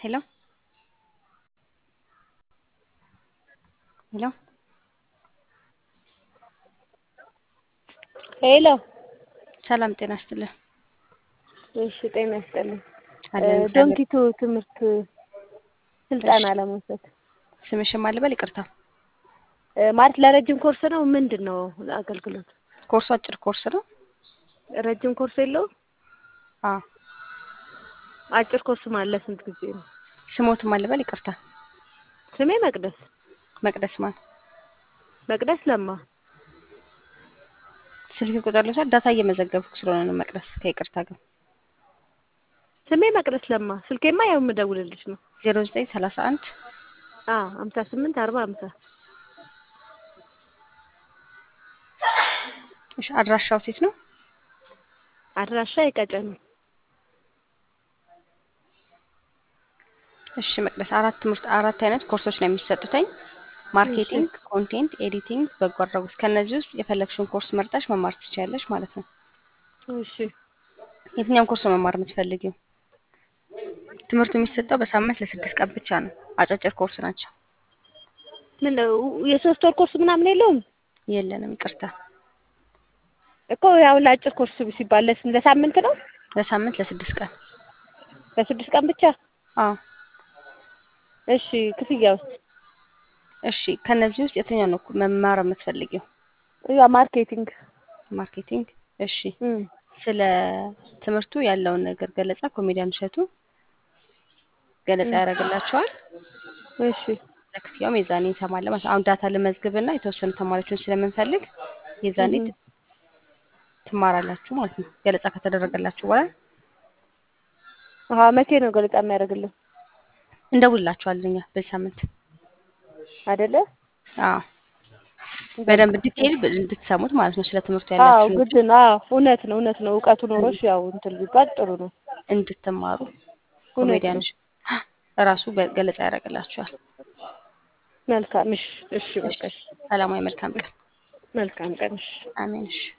Hello? ሄሎ ሄሎ ሰላም ጤና ይስጥልን። እሺ ጤና ይስጥልኝ። አለን እግዚአብሔር። ዶንኪቱ ትምህርት ስልጠና እሺ። ለመውሰድ ስምሽን ማን ልበል? ይቅርታ። እ፣ ማለት ለረጅም ኮርስ ነው ምንድን ነው አገልግሎት? ኮርሱ አጭር ኮርስ ነው። ረጅም ኮርስ የለውም? አዎ። አጭር ኮርስ ማለት ስንት ጊዜ ነው? ስሞትን ማን ልበል? ይቅርታ። ስሜ መቅደስ መቅደስ ማን? መቅደስ ለማ። ስልክ ቁጥር ልውሰድ። ዳታ እየመዘገብኩ ስለሆነ ነው መቅደስ። ከይቅርታ ጋር ስሜ መቅደስ ለማ። ስልኬማ ያው የምደውልልሽ ነው። ዜሮ ዘጠኝ ሰላሳ አንድ አ ሀምሳ ስምንት አርባ ሀምሳ እሺ። አድራሻው ሴት ነው። አድራሻ የቀጨኔ እሺ መቅደስ፣ አራት ትምህርት አራት አይነት ኮርሶች ነው የሚሰጡተኝ ማርኬቲንግ፣ ኮንቴንት፣ ኤዲቲንግ፣ በጎ አድራጎት። ከእነዚህ ውስጥ የፈለግሽውን ኮርስ መርጠሽ መማር ትችያለሽ ማለት ነው። እሺ የትኛውን ኮርስ ነው መማር የምትፈልጊው? ትምህርቱ የሚሰጠው በሳምንት ለስድስት ቀን ብቻ ነው። አጫጭር ኮርስ ናቸው። ምን ነው የሶስት ወር ኮርስ ምናምን የለውም የለንም፣ ይቅርታ። እኮ ያው ለአጭር ኮርስ ሲባል ለስ- ለሳምንት ነው ለሳምንት ለስድስት ቀን። ለስድስት ቀን ብቻ አዎ። እሺ ክፍያ ውስጥ እሺ ከነዚህ ውስጥ የትኛው ነው መማር የምትፈልጊው? ያ ማርኬቲንግ ማርኬቲንግ። እሺ እም ስለ ትምህርቱ ያለውን ነገር ገለጻ ኮሜዲያን እሸቱ ገለጻ ያደርግላቸዋል። እሺ ለክፍያውም የዛኔ እንሰማለን ማለት ነው። አሁን ዳታ ልመዝግብና የተወሰኑ ተማሪዎችን ስለምንፈልግ የዛኔ እም ት- ትማራላችሁ ማለት ነው። ገለጻ ከተደረገላችሁ በኋላ አሀ መቼ ነው ገለጻ የሚያደርግልን እንደውላችኋለን እኛ በዚህ ሳምንት። አይደለ? አዎ በደንብ ዲቴይል ብ- እንድትሰሙት ማለት ነው። ስለ ትምህርቱ አዎ ያላችሁ ግድ ነው። አዎ እውነት ነው እውነት ነው። እውቀቱ ኖሮሽ ያው እንትን ቢባል ጥሩ ነው። እንድትማሩ እውነት ኮሜዲያን ነው። እራሱ ገ- ገለጻ ያደርግላችኋል። መልካም እሺ፣ እሺ እሺ በቃ እሺ። ሰላማዊ መልካም ቀን። መልካም ቀን እሺ። አሜን። እሺ